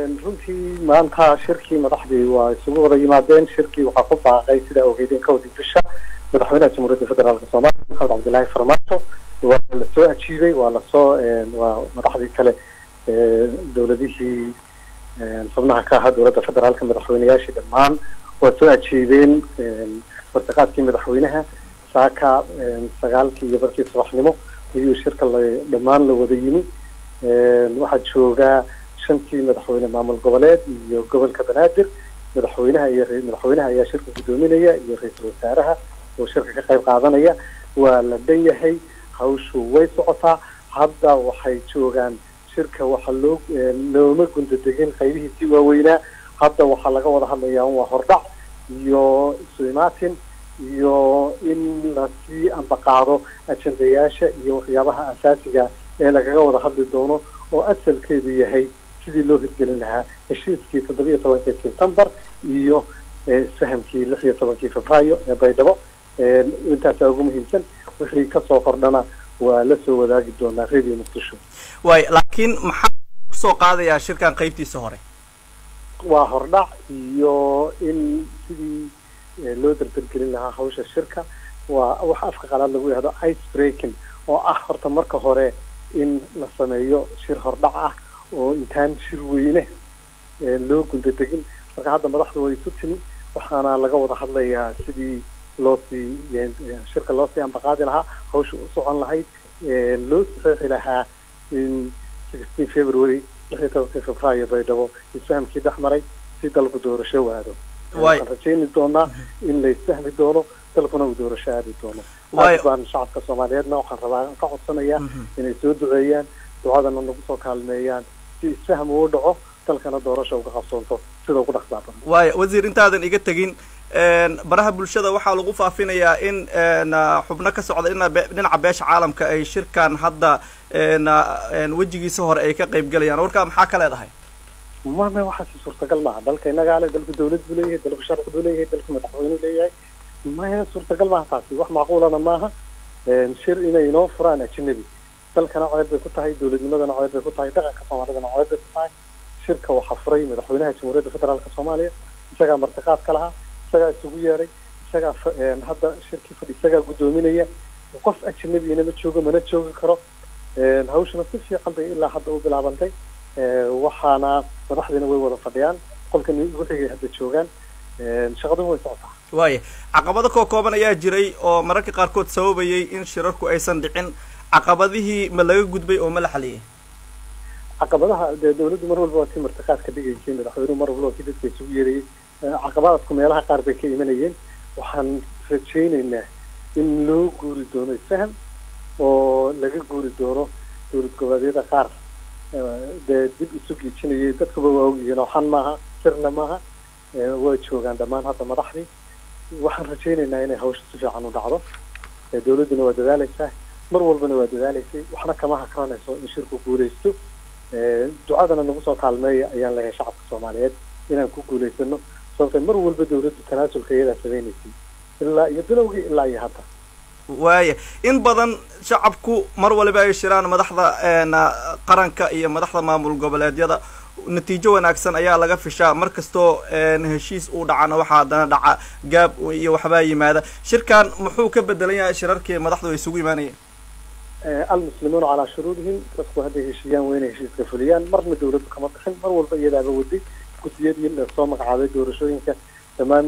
runtii maanta shirkii madaxdii waa isugu wada yimaadeen shirkii waxaa ku baaqay sida ogeydeen kowdii bisha madaxweynaha jamhuuriyadda federaalka soomaaliya maxamed cabdillaahi farmaajo waa lasoo ajiibay waa lasoo waa madaxdii kale dowladihii xubnaha ka ahaa dowladda federaalka madaxweyneyaashii dhammaan waa soo ajiibeen wartaqaadkii madaxweynaha saaka sagaalkii iyo barkii subaxnimo ayuu shirka la dhammaan la wada yimi waxaa joogaa shantii madaxweyne maamul goboleed iyo gobolka banaadir madaxweynaha iyo madaxweynaha ayaa shirka guddoominaya iyo ra-iisul wasaaraha oo shirka ka qayb qaadanaya waa la dhan yahay hawshu way socotaa hadda waxay joogaan shirka waxaa loo looma gundadegin qaybihiisii waaweynaa hadda waxaa laga wada hadlayaa waa hordhac iyo isu imaatin iyo in lasii ambaqaado ajendayaasha iyo waxyaabaha asaasiga ee lagaga wada hadli doono oo asalkeedu yahay sidii loo hirgelin lahaa heshiiskii toddobiiyo tobankii sebtembar iyo isfahamkii lix iyo tobankii febraayo ee baydhabo intaasaa ugu muhiimsan wixii kasoo kordhana waa la soo wadaagi doonaa radio muqdisho waay laakiin maxaa kusoo qaadayaa shirkan qaybtiisa hore waa hordhac iyo in sidii loo dardargelin lahaa hawsha shirka waa waxa afka qalaad lagu yihahdo ice breaking oo ah horta marka hore in la sameeyo shir hordhac ah oo intaan shir weyne loo gundadegin marka hadda madaxdu way isu timi waxaana laga wada hadlayaa sidii loo sii shirka loo sii ambaqaadi lahaa hawsha u socon lahayd loo saxeexi lahaa in sixteen february lix iyo tobankii febraayo baydhabo isfahamkii dhex maray si dalku doorasho waado waxaan rajayni doonaa in la isfahmi doono dalkuna uu doorasho aadi doono aad baan shacabka soomaaliyeedna waxaan rabaa ka codsanayaa inay soo duceeyaan ducadana nagu soo kaalmeeyaan si isfaham uu dhaco dalkana doorasha uga qabsoonto sida ugu dhaqsaa badan waaya wasiir intaadan iga tegin baraha bulshada waxaa lagu faafinayaa in xubno ka socda ina dhinaca beesha caalamka ay shirkan hadda wejigiisa hore ay ka qayb galayaan warkaa maxaa ka leedahay mame waxaasi suurtagal maaha dalka innagaa le dalku dawlad buu leeyahay dalku sharci buu leeyahay dalku madaxweynu leeyahay maya suurtagal maaha taasi wax macquulana maaha shir inay inoo furaan ajinabi dalkana ceeb bay ku tahay dowladnimadana ceeb bay ku tahay dhaqanka soomaalidana ceeb bay ku tahay shirka waxaa furay madaxweynaha jamhuuriyadda federaalka soomaaliya isagaa martiqaad ka lahaa isagaa isugu yeeray isagaa hadda shirkii fadhi isagaa guddoominaya qof ajinabiyana ma joogo mana joogi karo hawshana si fiican bay ilaa hadda u bilaabantay waxaana madaxdiina way wada fadhiyaan qolkan wixigay hadda joogaan shaqaduna way socotaa waaya caqabado koo kooban ayaa jiray oo mararka qaarkood sababayay in shirarku aysan dhicin caqabadihii ma laga gudbay oo ma la xaliyay caqabadaha dee dawladdu mar walba waa tii martiqaad ka dhigaysay madaxweynuhu mar walba waa kii dadka isugu yeerayay caqabadaadku meelaha qaar bay ka imanayeen waxaan rajaynaynaa in loo guuri doono isfaham oo laga guuri doono dowlad goboleedyada qaar dee dib isu giijinayay dadkuba waa ogyihiin oo xan maaha sirna maaha waa joogaan dhammaan hadda madaxdii waxaan rajaynaynaa inay hawsha si fiican u dhacdo dawladduna waa dadaalaysaa mar walbana waa dadaalaysay waxna kama hakranayso in shirku guulaysto ducadana nagu soo kaalmeeya ayaan leeyahay shacabka soomaaliyeed inaan ku guulaysano sababtay mar walba dawladdu tanaasulka iyadaa samaynaysay ilaa iyo bilowgii ilaa iyo hadda waaya in badan shacabku mar waliba ay shiraan madaxda qaranka iyo madaxda maamul goboleedyada natiijo wanaagsan ayaa laga fishaa mar kastoo heshiis uu dhacana waxaa haddana dhaca gaab iyo waxbaa yimaada shirkan muxuu ka bedelan yahay shirarkii madaxdu ay isugu imaanayeen almuslimuuna calaa shuruudihim dadku hadday heshiiyaan waa inay heshiiska fuliyaan marna dawladdu kama bixin mar walba iyadaaba waday guddiyadii lasoo magacaabay doorashooyinka dhammaan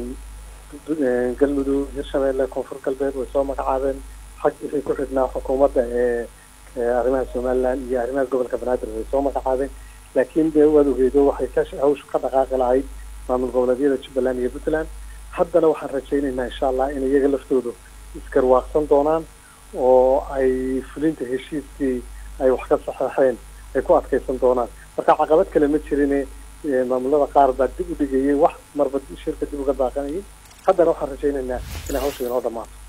galmudug hirshabeelle koonfur galbeed way soo magacaabeen xag wixii ku xidhnaa xukuumadda ee arrimaha somaliland iyo arrimaha gobolka banaadir way soo magacaabeen laakiin dee waad ogeydo waxay ka hawshu ka dhaqaaqi lahayd maamul goboleedyada jubbaland iyo puntland haddana waxaan rajaynaynaa insha allah in iyaga laftoodu isgarwaaqsan doonaan oo ay fulinta heshiiskii ay wax ka saxeexeen ay ku adkaysan doonaan marka caqabad kale ma jirine maamulada qaar baa dib u dhigayay wax marba shirka dib uga baaqanayay haddana waxaan rajaynaynaa inay hawsha inoo dhamaato